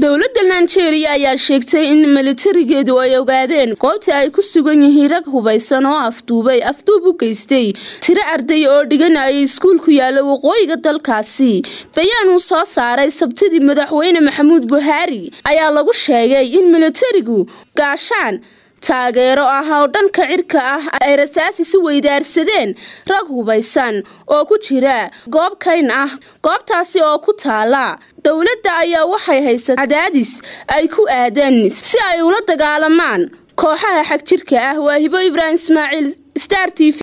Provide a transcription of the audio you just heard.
dowladda nigeria ayaa sheegtay in militarigeedu ay ogaadeen goobta ay ku sugan yihiin rag hubaysan oo afduubay afduub u geystay tiro arday oo dhiganayay iskuul ku yaala waqooyiga dalkaasi bayaan uu soo saaray sabtidii madaxweyne maxamuud buhaari ayaa lagu sheegay in militarigu gaashaan taageero ah oo dhanka cirka ah ay rasaasi si weydaarsadeen rag hubaysan oo ku jira goob kayn ah goobtaasi oo ku taala dowladda ayaa waxay haysata cadaadis ay ku aadeen si ay ula dagaalamaan kooxaha xag jirka ah waa hibo ibraahim ismaaciil star t v